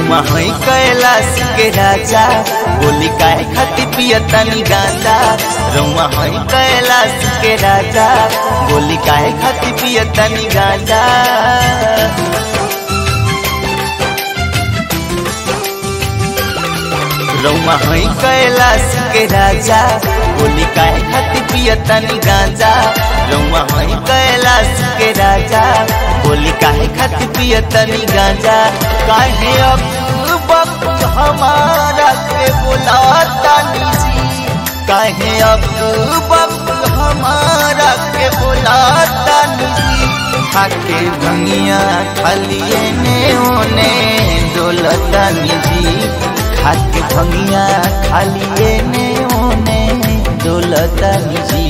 रउआ है कैलाश के राजा बोली काहे खाती पियतनी गांजा रउआ है कैलाश के राजा बोली काहे खाती पियतनी गांजा रउआ है कैलाश के राजा बोली काहे खाती पियतनी गांजा रउआ है कैलाश के राजा बोली काहे खाती पियतनी गांजा काहे अब वक्त हमारा के बुलाता जी काहे अब वक्त हमारा के बुलाता जी खाके भंगिया खालिए ने ओने डोलता जी खाके भंगिया खालिए ने ओने डोलता जी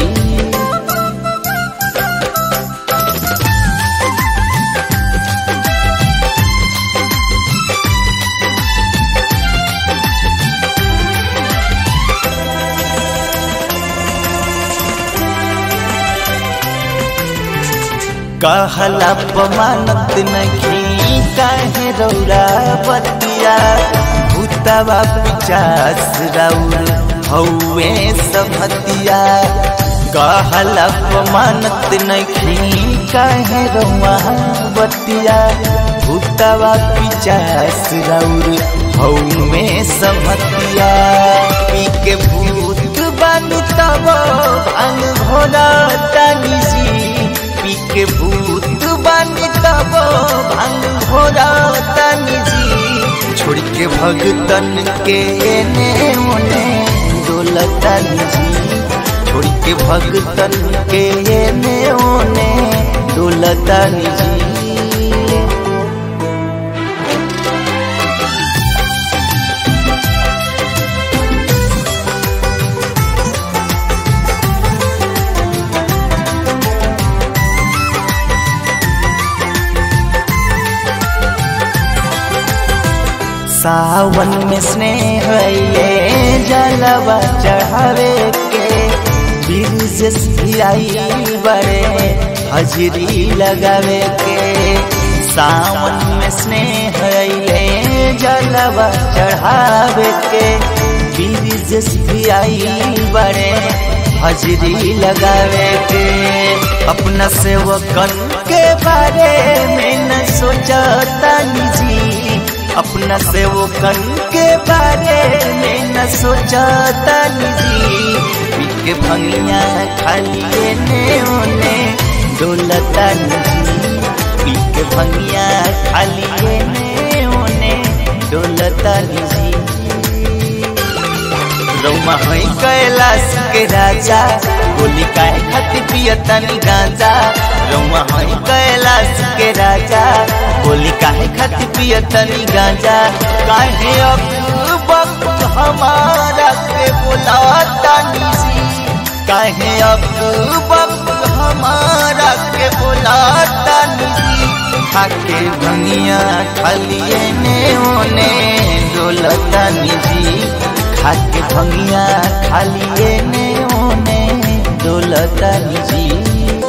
कहला पमानत नहीं काहे रौरा बतिया भूतवा पिचास राउर हौवे सबतिया कहला पमानत नहीं काहे रौआ बतिया भूतवा पिचास राउर हौवे सबतिया पी के भूत बानी तब भांग भोला तानी जी पी के भूत बानी तब भांग भोरा तानी जी छोड़ के भगतन के एने ओने डोलतानी जी छोड़ के भगतन के एने ओने डोलतानी जी सावन में स्नेह ये जलवा चढ़ावे के बिरजस भी आई बड़े हजरी लगावे के सावन में स्नेह ये जलवा चढ़ावे के बिरजस भी आई बड़े हजरी लगावे के अपना सेवकन के बारे में न सोचता जी अपना सेवकन के बारे में न सोचता जी पीके भंगिया खालिए ने ओने डोलता जी पीके भंगिया खालिए ने ओने डोलता जी रउमा है कैलाश के राजा बोली काहे खाती पियतनी गांजा रउमा है कैलाश के राजा बोली काहे खाती पियतनी गांजा काहे अब वक्त हमारा के बुलाता जी काहे अब वक्त हमारा के बुलाता जी खाके भंगिया खालिए ने ओने डोलता जी खाके भंगिया खालिए ने ओने डोलता जी